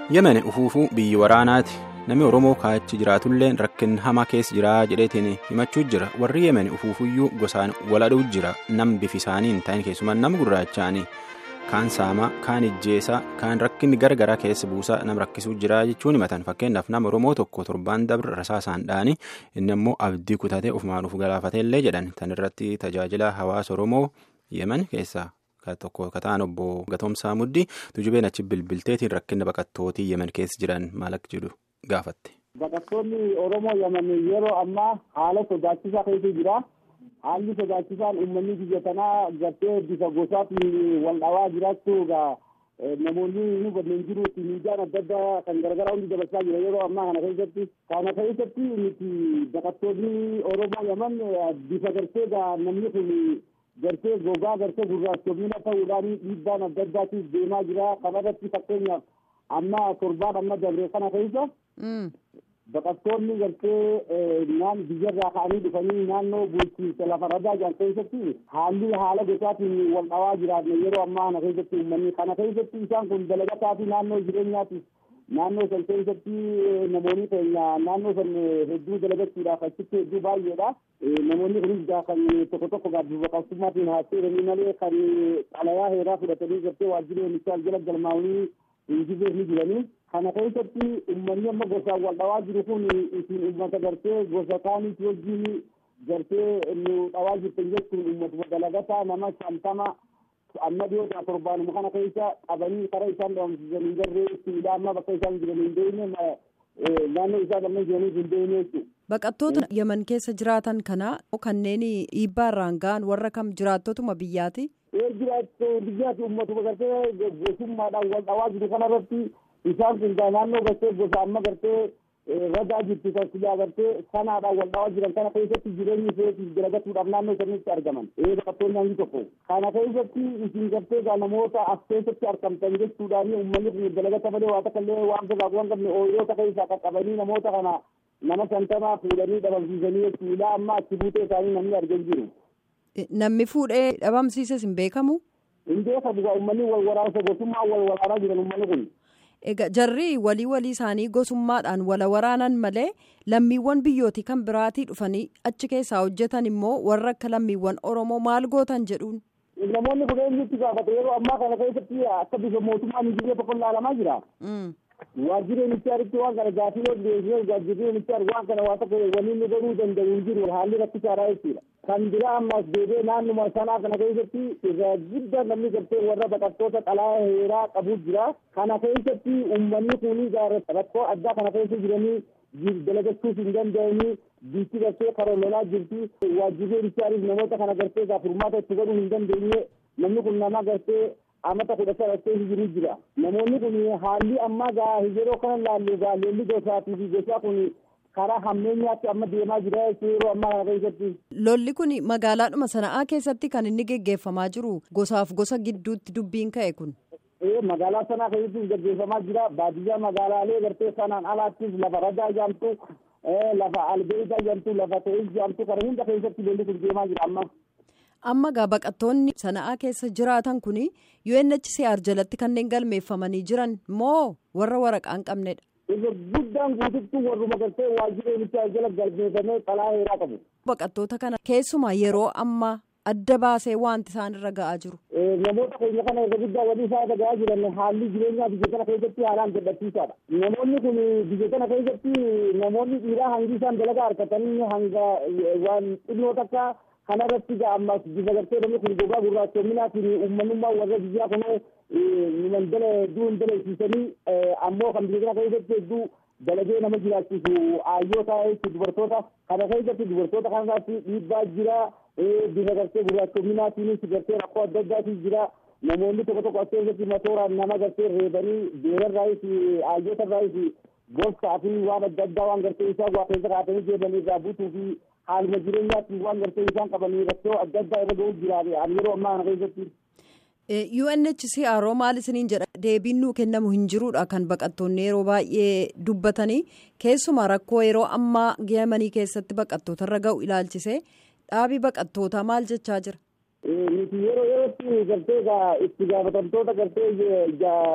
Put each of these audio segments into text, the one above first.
yemen ufuufuu biyyi waraanaati namni oromoo kaachi jiraatullee rakkin hamaa keessa jira jedheetiin himachuu jira warri yemen ufuufuyyuu gosaan waladhuu jira nam bifi isaanii hin ta'in keessumaa nama gurraachaanii kaan saamaa kaan ijjeesaa kaan rakkinni garagaraa keessa buusaa nam rakkisuu jira jechuun himatan fakkeenyaaf nama oromoo tokko torbaan dabre rasaasaan dha'anii inni immoo abdii kutatee ofumaan uf galaafateellee jedhan tan irratti tajaajila hawaasa oromoo yemen keessaa. tokko kataan obbo Gatoomsaa Muddii tujubeen achi bilbilteetiin rakkina baqattootii yemen keessa jiran maal akka jedhu gaafatte. Baqattoonni Oromoo yemen yeroo ammaa haala sodaachisaa keessa jira. Haalli sodaachisaan uummanni biyya kanaa gartee bifa gosaatiin wal dhawaa jiraachuu namoonni nu kanneen jiruutti miidiyaan adda addaa kan garagaraa hundi dabarsaa jira yeroo ammaa kana keessatti. Kana keessatti nuti baqattoonni Oromoo yemen bifa gartee namni kun gartee gogaa gartee gurraachomina ta'uudhaan dhiibbaan adda addaatiif deemaa jira kanarratti fakkeenyaaf amma torbaan amma dabree kana keessa baqattoonni gartee naan biyyarraa ka'anii dhufanii naannoo bulchiinsa lafa radaa jiran keessatti haalli haala gosaatiin wal dhawaa jiraatne yeroo ammaa kana keessatti uummanni kana keessatti isaan kun dalagataa fi naannoo jireenyaatiif naannoo san keessatti namoonni keenya naannoo san hedduu dalagachuudhaaf achitti hedduu baay'eedha. Namoonni kunis kan tokko tokko gaabbifa qabsummaatiin haasa'anii malee kan xalayaa heeraa fudhatanii gartee waajjira oomishaa jala galmaa'anii hin jirre ni jiranii. Kana keessatti uummanni amma gosaan wal dhawaa jiru kun isin uummata gartee gosa kaanitti wajjin gartee nu dhawaa jirtan jechuun uummatuma dalagataa nama shantama amma dhiyootaa torbaanuma kana keessa qabanii karaa isaan dhabamsiisan hin garree ittiin amma bakka isaan jiran hin deemne naannoo isaa lamman jiraniif hin deemne jechuudha. Baqattoota yemen keessa jiraatan kana kanneen dhiibbaa irraan ga'an warra kam jiraattotuma biyyaati? Ee jiraattu biyyaati uummatuma gartee gosummaadhaan wal dhawaa jiru kanarratti isaan kun naannoo gartee gosa amma gartee ragaa jirtu kan silaa gartee sanaadhaan wal dhawaa jiran kana keessatti jireenyi isheetiif dalagatuudhaaf naannoo sanitti argaman. Ee baqattoonni hangi tokko. Kana keessatti isin gartee namoota as keessatti argamtan jechuudhaan uummanni kun dalagata malee waa takka illee waan birraa waan qabne ooyiroota keessaa qaqqabanii namoota kana nama shantamaa fuudhanii dhabamsiisanii jechuudha amma achi buutee isaanii namni argan jiru. Namni fuudhee dhabamsiises hin beekamu? Hin beekamu uummanni wal waraansa gosummaa wal waraanaa jiran uummanni kun. Egaa jarri walii walii isaanii gosummaadhaan wala waraanan malee lammiiwwan biyyootii kan biraatii dhufanii achi keessaa hojjetan immoo warra akka lammiiwwan Oromoo maal gootan jedhuun. Namoonni kun eenyutti gaafata yeroo ammaa kana keessatti akka bifa mootummaan hin jirre tokko ilaalamaa jira. Waajjirri ministeeritti waan kana gaafii yoo dhiyeessee waajjirri ministeer waan kana waa tokko waliin godhuu danda'u hin jiru haalli rakkisaadha jechuudha. Kan biraa ammas deebee naannuma sanaa kana keessatti irraa guddaa namni gartee warra baqattoota xalaa heeraa qabu jira. Kana keessatti uummanni kun rakkoo addaa kana keessa jiranii dalagachuuf hin danda'anii biitti gartee karoololaa jirti. Waajjirri ministeeriif namoota kana gartee gaafurmaata itti godhuu hin dandeenye namni kun nama gartee amata kudha sadhattee jiru jira. Namoonni kun haalli ammaa gaa yeroo kana laallu gaa lolli gosaatii fi gosaa kun karaa hammeenyaatti amma deemaa jira yeroo ammaa kana keessatti. Lolli kun magaalaadhuma sana'aa keessatti kan inni geggeeffamaa jiru gosaaf gosa gidduutti dubbiin ka'e kun. Ee magaalaa sanaa keessatti geggeeffamaa jira baadiyyaa magaalaalee gartee sanaan alaattis lafa ragaa jaamtu lafa albeedaa jaamtu lafa ta'is jaamtu kana hunda keessatti lolli kun deemaa jira amma. amma gaa baqattoonni sana'aa keessa jiraatan kun UNHCR jalatti kanneen galmeeffamanii jiran moo warra waraqaa hin qabnedha. Irra guddaan guututti warruma gartee waajjira UNHCR jala galmeeffamee xalaa heeraa qabu. Baqattoota kana keessumaa yeroo ammaa adda baasee wanti isaan irra ga'aa jiru. Namoota keenya kana irra guddaa walii isaa irra ga'aa jiran haalli jireenyaa biyya kana keessatti haalaan gadhabsiisaadha. Namoonni kun biyya kana keessatti namoonni dhiiraa hangi isaan dalagaa harkatanii hanga waan xinnoo takka kanarratti gaa ammas bifa gartee namni kun gogaa gurraachoominaatiin uummanummaa warra biyyaa kunoo mandala hedduu hin dalaisiisanii ammoo kan biyya kana keessatti hedduu dalagee nama jiraachisu aayyoota jechuun dubartoota kana keessatti dubartoota kanarratti dhiibbaa jira bifa gartee gurraachoominaatiinis gartee rakkoo adda addaatiin jira namoonni tokko tokko as keessatti matooraan nama gartee reebanii beerarraayis aayyotarraayis gorsaa fi waan adda addaa waan gartee isaa waa keessa kaatanii deemanii irraa buutuu fi haaluma jireenyaatti waan gartee isaan qabanii rakkoo adda addaa irra ga'uu jira yeroo ammaa kana keessatti. UNHCR maal isiniin jedha deebiin nuu kennamu hin jiruudha kan baqattoonni yeroo baay'ee dubbatanii keessumaa rakkoo yeroo ammaa Yemanii keessatti baqattoota irra ga'u ilaalchise dhaabii baqattootaa maal jechaa jira. Nuti yeroo yerootti gartee itti gaafatamtoota gartee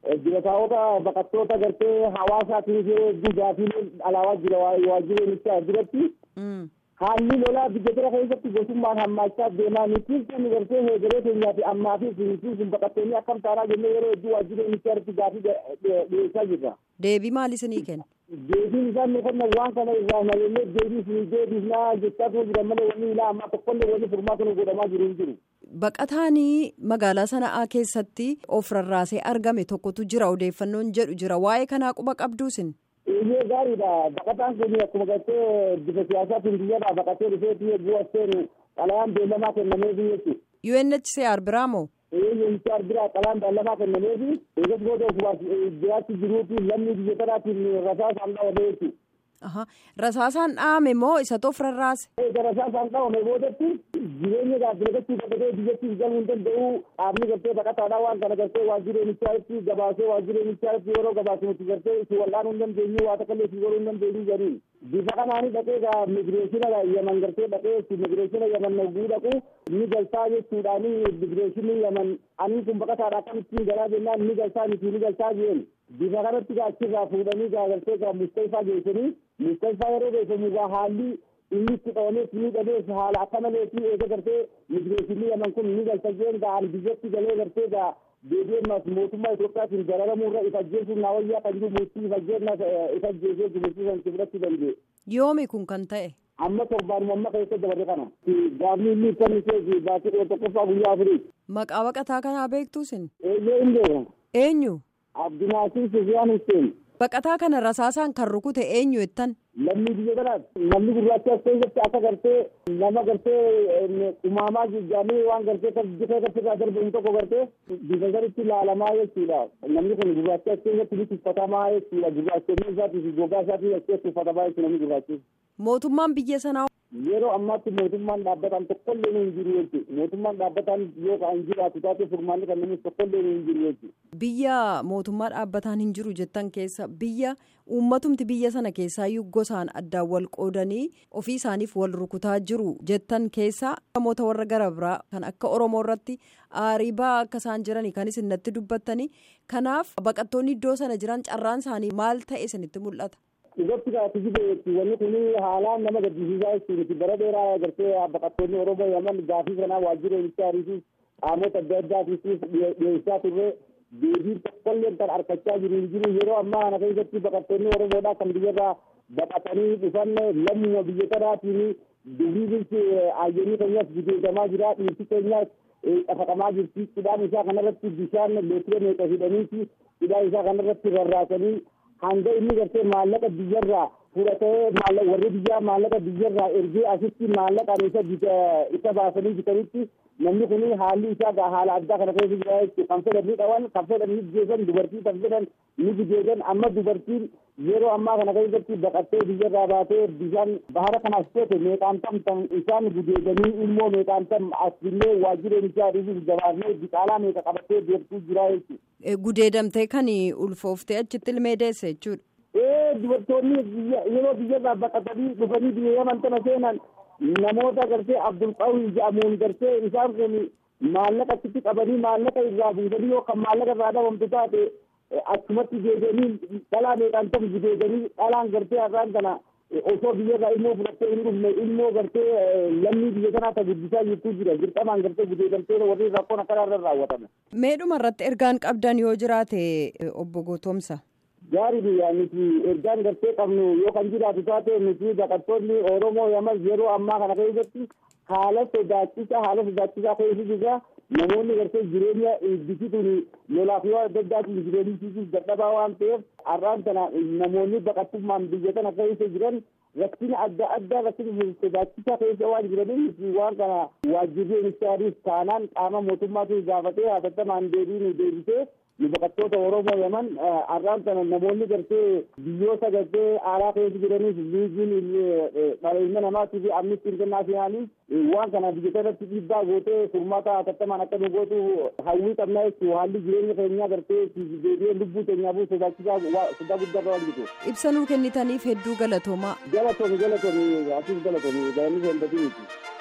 Dirataawota baqattoota gartee hawaasaatiif hedduu gaafii alaabaa jira waajjireenichaa duratti. Haalli lolaa biyya jara keessatti gosummaan hammaachaa deemaa nuti kun gartee heegalee keenyaa fi ammaa fi siinsiin kun baqattoonni akkam taanaa jennee yeroo hedduu waajjireenichaa irratti gaafii dhiyeessaa jirra. Deebii maal isinii kenna? Deebiin isaan nu kennan waan kana irraa malee deebii isinii deebisnaa jechaa turan jiran malee wanni ilaa ammaa tokkollee wanni furmaata nu godhamaa jiru hin jiru. Baqataanii magaalaa sana'aa keessatti of rarraasee argame tokkotu jira odeeffannoon jedhu jira waa'ee kanaa quba qabduusin. Iyyee gaariidha. Baqataan kun akkuma gartee bifa siyaasaatiin biyyadhaa baqatee dhufeetii eeguu as seenu xalayaan beellamaa kennameefi jechuudha. UNHCR biraa moo? UNHCR biraa xalayaan beellamaa kennameefi eegas booda ofumaas jiraatti jiruuti lammii biyya kanaatiin rasaasaan dhawame jechuudha. Rasaasaan dhaame moo isa of rarraase? Eega rasaasaan dhawame boodatti jireenya gaazexeessuu dabalatee biyyattii galuu hin danda'u dhaabni gartee baqataadhaa waan kana gartee waajjireenichaa gabaasee waajjireenichaa yeroo gabaasinutti gartee si wal'aanuu hin dandeenyu waa takka illee si godhuu hin dandeenyu jedhanii bifa kanaanii dhaqee gaa migireeshina yaman gartee dhaqee migireeshina yaman naguu dhaqu ni galtaa jechuudhaani migireeshinii yaman anii kun baqataadha akkamittiin galaa jennaan ni galtaa miti ni galtaa jeen bifa kanatti gaa achirraa fuudhanii gaa gartee gaa mustayfaa geessanii mustayfaa yeroo geessamu gaa haalli inni itti qabamees ni dhabees haala akka maleetii eega gartee migireeshinii yaman kun ni galta jeen gaa ani biyyatti galee gartee gaa deebi'eennaas mootummaa Itoophiyaatiin gararamuurra ifa ajjeesuun naa wayyaa kan jiru murtii ifa ajjeennaas ifa ajjeesee murtii san fudhachuu danda'e. Yoomi kun kan ta'e? Amma torbaanuma amma keessa dabarre kana. Gaafni inni kan ishee baatee dhiyoo tokkoffaa guyyaa afurii. Maqaa baqataa kanaa beektuusin? Eeyyee hin beeku. Eenyu? Abdinaasir Sufiyaan Hussein. Baqataa kana rasaasaan kan rukute eenyu jettan? Lammii biyya kanaati. Namni gurraacha as keessatti akka gartee nama gartee umaamaa jijjaamee waan gartee bifa irratti irraa darbamu tokko gartee bifa sanitti ilaalamaa jechuudha. Namni kun gurraacha as keessatti ni tuffatamaa jechuudha. Gurraachonni isaatii fi gogaa isaatii as keessatti uffatamaa jechuudha namni gurraachi. Mootummaan biyya sanaa Yeroo ammaatti mootummaan dhaabbataan tokkollee hin jiru jechuudha. Mootummaan dhaabbataan yoo kan jiraatu taate furmaanni kan namni tokkollee hin jiru jechuudha. Biyya mootummaa dhaabbataan hin jiru jettan keessa biyya uummatumti biyya sana keessaayyuu gosaan addaan wal qoodanii ofii isaaniif wal rukutaa jiru jettan keessa namoota warra gara biraa kan akka Oromoo irratti aarii ba'aa akka isaan jiranii kan isin natti dubbattanii kanaaf baqattoonni iddoo sana jiran carraan isaanii maal ta'e isinitti mul'ata. Irratti gaafii jireetti wanni kun haalaan nama gaddisiisaa jechuudha. Bara dheeraa agartee baqattoonni Oromoo Yaman gaafii kanaa waajjira ministeeriitiif qaamota adda addaatiif dhiyeessaa turre deebiin tokkollee kan harkachaa jiru hin jiru yeroo ammaa kana keessatti baqattoonni Oromoodhaa kan biyyarraa baqatanii dhufan lammuma biyya kanaatiin dubbiinsi ayyaanii keenyas gudeedamaa jira dhiirti keenyas dhafaqamaa jirti hidhaan isaa kanarratti bishaan leetira meeqa hidhaniiti hidhaan isaa kanarratti rarraasanii hanga inni gartee maallaqa biyyarraa fudhatee warri biyyaa maallaqa biyyarraa ergee asitti maallaqaan isa isa baasanii bitanitti namni kun haalli isaa haala addaa kana keessa jira jechuudha kan fedhan ni dhawan kan fedhan ni jeesan dubartii kan fedhan ni gudeedan amma dubartiin yeroo ammaa kana keessatti baqattee biyyarraa baatee bishaan bahara kanaas teete meeqaan tam isaan gudeedanii ilmoo meeqaan tam asillee waajjireen isaa dhiisuuf gabaasnee biqaalaa meeqa qabattee deemtuu jira jechuudha. Gudeedamtee kan ulfooftee achitti ilmee deesse jechuudha. Ee dubartoonni yeroo biyyarraa baqatanii dhufanii biyya yaman tana seenan namoota gartee abdulqawwi jedhamuun gartee isaan kun maallaqa achitti qabanii maallaqa irraa buusanii yookaan maallaqa irraa dhabamtu taate achumatti deebi'anii dhalaa meeqaan ta'u gudeedanii dhalaan gartee har'aan kana osoo biyyarraa ilmoo fudhattee hin dhufne ilmoo gartee lammii biyya kanaa ta guddisaa jirtuu jira dirqamaan gartee gudeedamtee warri rakkoon akkanaa irra raawwatame. Meedhuma irratti ergaan qabdan yoo jiraate obbo Gootomsa. Gaarii biyyaa nuti ergaan gartee qabnu yoo kan jiraatu taate nuti baqattoonni Oromoo yamas yeroo ammaa kana keessatti haala sodaachisaa haala sodaachisaa keessa jirra namoonni gartee jireenya eebbisiisuun lolaaf yoo adda addaatiin jireenyisiisuuf dadhabaa waan ta'eef har'aan kana namoonni baqattummaan biyya kana keessa jiran rakkina adda addaa rakkina sodaachisaa keessa waan jiraniif waan kana waajjirri ministeeriif taanaan qaama mootummaatu gaafatee hatattamaan deebii nu deebisee nu baqattoota Oromoo Yaman har'aan kana namoonni gartee biyyoota gartee aalaa keessa jiraniif liigiin dhaleenya namaatii fi amnistii intarnaashinaaliif waan kana biyya kanatti dhiibbaa gootee furmaata hatattamaan akka nu gootu hawwii qabnaa jechuudha haalli jireenya keenyaa gartee deebi'ee lubbuu keenyaafuu sodaachisaa sodaa guddaa waan jiru. Ibsa nuu kennitaniif hedduu galatoomaa. Galatoomi galatoomi asiif galatoomi galanni seendatii miti.